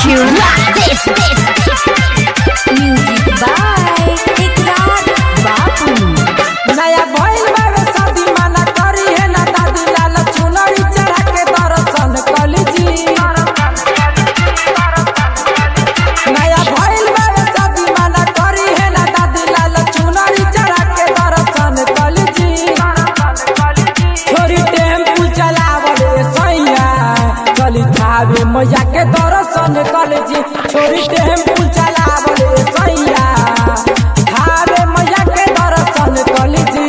you like this, this. Music by Ikrar Babu. नया भइल बावे शादी माना करी है ना दादी लाल चुनरी चढ़ा के दर्शन कली जी नया भइल बावे शादी माना करी है ना दादी लाल चुनरी चढ़ा के दर्शन कली जी छोरी टेम्पू चलावल रे सैया चली थावे मैया के दर्शन कली जी छोरी टेम्पू चलावल रे सैया थावे मैया के दर्शन कली जी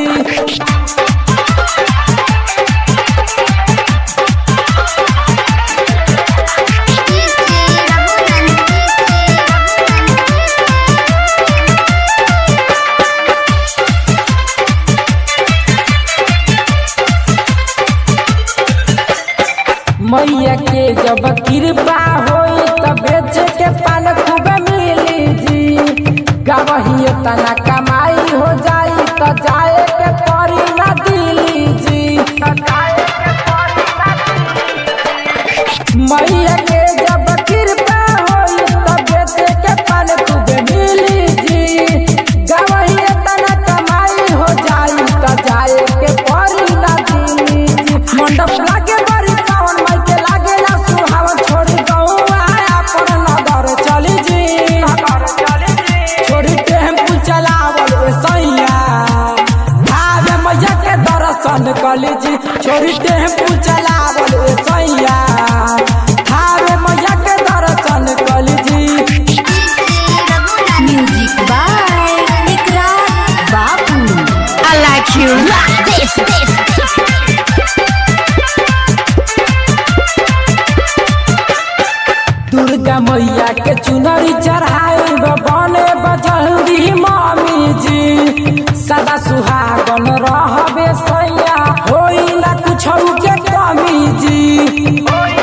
मैया के जब कृपा होई तब बेचे के पान खूब मिली जी गवही तना कमाई हो जाई त जाए के परी ना दिली जी मैया के जब कृपा होई तब बेचे के पान खूब मिली जी गवही तना कमाई हो जाई त जाए के परी ना दिली जी मंडप लागे बड़ी पावन माई के लागे ना सुहावन छोड़ी गौआ अपन नगर चली जी छोड़ी टेम्पू चलावल रे सैया भावे मैया के दर्शन कली जी छोड़ी टेम्पू चलावल रे सैया भावे मैया के दर्शन कली जी Music by Ikrar Babu. I like you like this, this. Durga मैया के चुनरी चढ़ाई बने बजहरी मामी जी सदा सुहागन रहबे सैया होई ना कुछ के कमी जी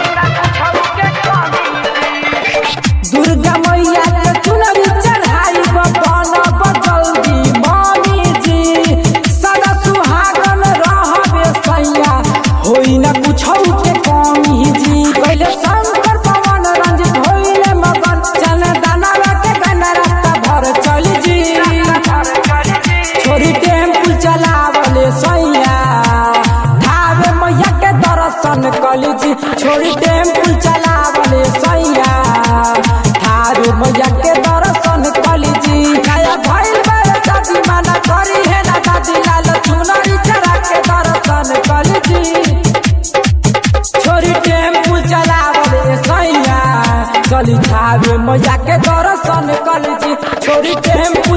दुर्गा मैया के चुनरी चढ़ाई बन बजल्दी मामी जी सदा सुहागन रहबे सैया होई ना कुछ के कमी जी पहले शंकर पवन रंजित होइले मगन चल दानवा के गाना रास्ता भर चली जी छोरी टेम्पू चलावले सैया धावे मैया के दर्शन कली जी छोरी टेम्पू चलावले सैया धावे मैया के दर्शन कली जी नया भइल बारे शादी माना करी है ना दादी लाल चुनरी चढ़ा के दर्शन कली जी छोरी टेम्पू चलावले सैया चली थावे मैया के दर्शन कली जी छोरी टेम्पू